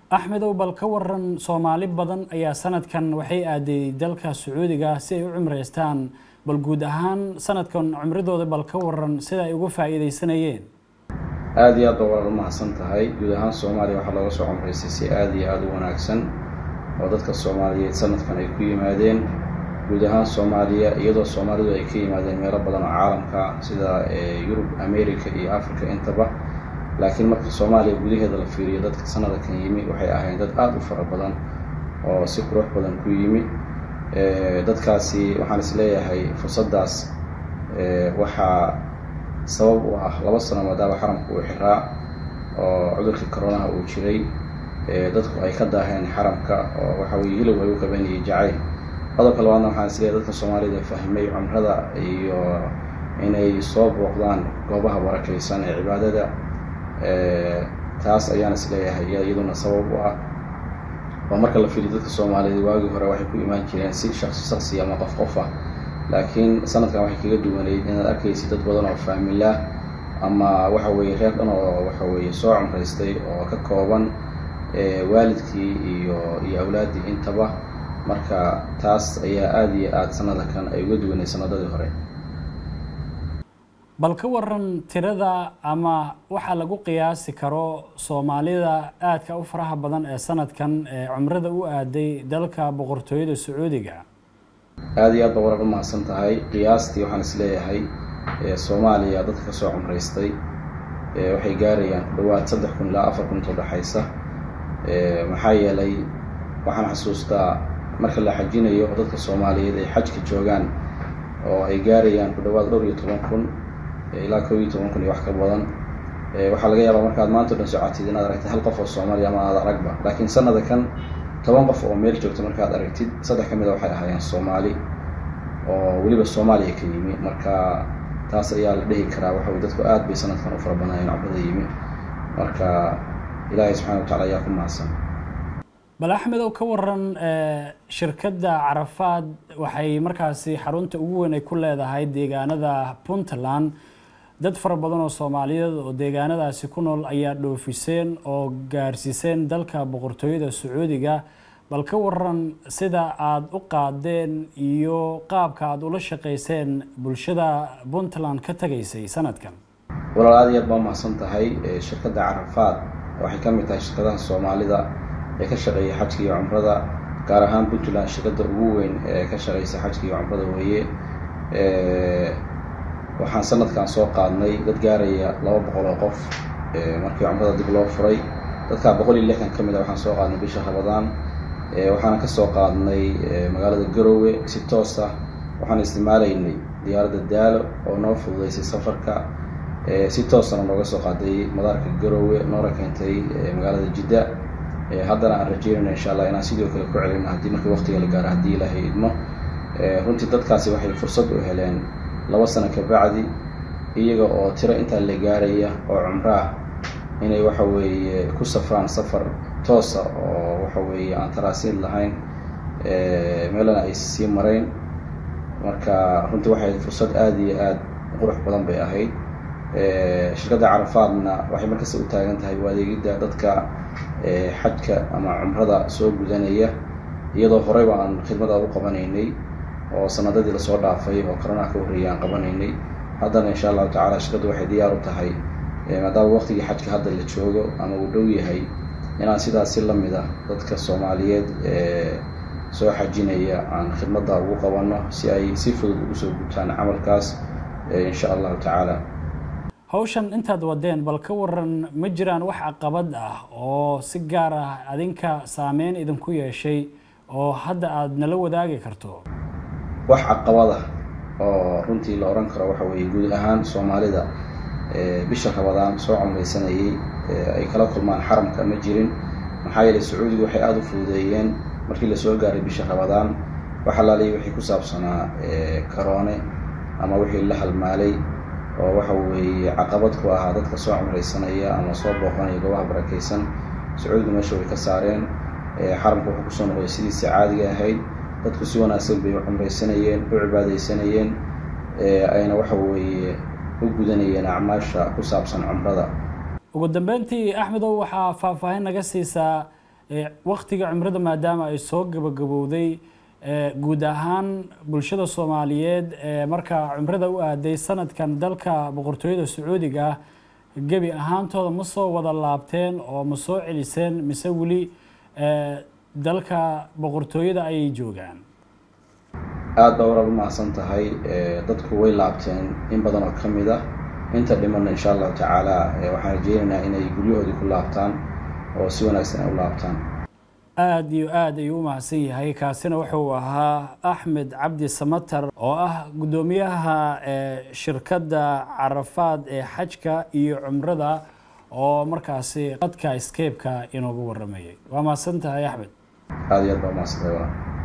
axmedow bal ka waran soomaali badan ayaa sanadkan waxay aaday dalka sacuudiga si ay u cumreystaan bal guud ahaan sanadkan cumridooda bal ka waran sida ay uga faa'iidaysanayeen aada iyo aad ba walaal umahadsan tahay guud ahaan soomaaliya waxaa looga soo cumraystay si aada iyo aada u wanaagsan oo dadka soomaaliyeed sanadkan ay ku yimaadeen guud ahaan soomaaliya iyadoo soomaalidu ay ka yimaadeen meelo badan oo caalamka sida yurub america iyo africa intaba laakiin marka soomaaliya gudaheeda la fiiriyo dadka sanadakan yimi waxay ahayn dad aada u fara badan oo si qurux badan ku yimi dadkaasi waxaan is leeyahay fursaddaas waxaa sabab u ah laba sano maadaama xaramka uu xiraa oo cudurkii coronaha uu jiray dadku ay ka daaheen xaramka oo waxa weye hilow ay u qabanayay jacayl qodobka labaadna waxaan is leeyahay dadka soomaalida fahmay cumrada iyo inay soo booqdaan goobaha barakaysan ee cibaadada taas ayaan is leeyahay iyaduna sabab u ah oo marka la fiiriyo dadka soomaaliyeed waagii hore waxay ku imaan jireen si shaqsi shaqsi ama qof qof ah laakiin sanadkan waxay kaga duwaneyd inaad arkaysid dad badan oo faamilah ama waxa weeye reer dhan oo waxa weeye soo cumraystay oo ka kooban waalidkii iyo iyo awlaaddii intaba marka taas ayaa aada iyo aada sanadakan ay uga duwaneyd sanadadii hore bal ka waran tirada ama waxaa lagu qiyaasi karo soomaalida aadka u faraha badan ee sanadkan ee cumrada u aaday dalka boqortooyada sacuudiga aada iyo aad ba warar umahadsan tahay qiyaastii waxaan is leeyahay soomaaliya dadka ka soo cumraystay waxay gaarayaan ku dhawaad saddex kun ilaa afar kun inta udhexaysa maxaa yeelay waxaan xasuustaa marka la xajinayo dadka soomaaliyeed ay xajka joogaan oo ay gaarayaan ku dhawaad dhowr iyo toban kun ilaa kow iyo toban kun iyo wax ka badan waxaa laga yaabaa markaad maanta o dhan socotid inaad aragtid hal qof oo soomaaliya ama aad aragba laakiin sanada kan toban qof oo meel joogta markaad aragtid saddex ka mida waxay ahaayeen soomaali oo weliba soomaaliya ka yimi marka taas ayaa la dhihi karaa waxa wey dadku aad bay sanadkan u fara badnaayeen cumrada yimi marka ilaahay subxana wa tacala ayaa ku mahadsan bal axmed oo ka waran shirkadda carafaad waxay markaasi xarunta ugu weyn ay ku leedahay deegaanada puntland dad fara badan oo soomaaliyeed oo deegaanadaasi ku nool ayaa dhoofiseen oo gaarsiiseen dalka boqortooyada sacuudiga bal ka waran sida aada u qaadeen iyo qaabka aada ula shaqayseen bulshada puntland ka tegaysay sanadkan walaal aada iyo aad baa umahadsan tahay shirkadda carafaad waxay ka mid tahay shirkadaha soomaalida ee ka shaqeeya xajka iyo cumrada gaar ahaan puntland shirkadda ugu weyn ee ka shaqeysa xajka iyo cumrada weeye waxaan sanadkan soo qaadnay dad gaaraya laba boqol oo qof markii cumrada dib loo furay dadkaa boqol iyo lixdan ka mid a waxaan soo qaadnay bisha rabadaan waxaana ka soo qaadnay magaalada garowe si toos ah waxaan isticmaalaynay diyaaradda daalo oo noo fududeysay safarka si toosana nooga soo qaaday madaarka garowe noona keentay magaalada jidda haddana aan rajeynayna insha allah inaan sidoo kale ku celino haddii markii waqtiga la gaaro haddii ilaahay idmo runtii dadkaasi waxay fursad u heleen laba sano ka bacdi iyaga oo tiro intaa la gaaraya oo cumro ah inay waxa weeye ku safraan safar toosa oo waxa weeye aan taraasiid lahayn meelana ay sii marayn marka runtii waxay fursad aada iyo aada qurux badan bay ahayd shirkadda carafaadna waxay markasta u taagan tahay u adeegidda dadka xajka ama cumrada soo gudanaya iyadoo horeyba aan khidmada u qabanaynay oo sanadadii lasoo dhaafay oo koronaha ka horreeyay aan qabanaynay haddana insha allahu tacala shirkaddu waxay diyaar u tahay maadaama waqtigii xajka hadda la joogo ama uu dhow yahay inaan sidaas si lamid ah dadka soomaaliyeed ee soo xajinaya aan khidmadda ugu qabanno si ay si fudud ugu soo gutaan camalkaas insha allahu tacaala hawshan intaad wadeen bal ka waran ma jiraan wax caqabad ah oo si gaar ah adinka saameyn idinku yeeshay oo hadda aada nala wadaagi karto wax caqabad ah oo runtii la odhan karo waxa weeye guud ahaan soomaalida bisha rabadaan soo cumraysanayay ay kala kulmaan xaramka ma jirin maxaa yeelay sacuudigu waxay aada u fududeeyeen markii lasoo gaaray bisha rabadaan wax alaalaya wixii ku saabsanaa karoone ama wixii la halmaalay oo waxa weeye caqabad ku ahaa dadka soo cumraysanaya ama soo booqanaya goobaha barakaysan sacuudigu meesha way ka saareen xaramka wuxuu kusoo noqday sidiisa caadiga ahayd dadku si wanaagsan bay u cumraysanayeen u cibaadaysanayeen ayna waxa weeye u gudanayeen acmaasha ku saabsan cumrada ugu dambeyntii axmedow waxaa faahfaahin naga siisaa waktiga cumrada maadaama ay soo gabagabowday guud ahaan bulshada soomaaliyeed ee markaa cumrada u aaday sanadkan dalka boqortooyada sacuudiga ah gebi ahaantooda ma soo wada laabteen oo ma soo celiseen mise weli dalka boqortooyada ayay joogaan aada baa waraab u mahadsan tahay dadku way laabteen in badan oo ka mid ah inta dhimanna insha allahu tacaala waxaan rajeynaynaa inay guryahoodii ku laabtaan oo si wanaagsan ay u laabtaan aada iyo aada ayuu u mahadsan yahay kaasina wuxuu ahaa axmed cabdi samatar oo ah guddoomiyaha shirkadda carafaad ee xajka iyo cumrada oo markaasi dadka scape-ka inoogu waramayay waa mahadsan tahay axmed aada iyo aad baa umahadsantahay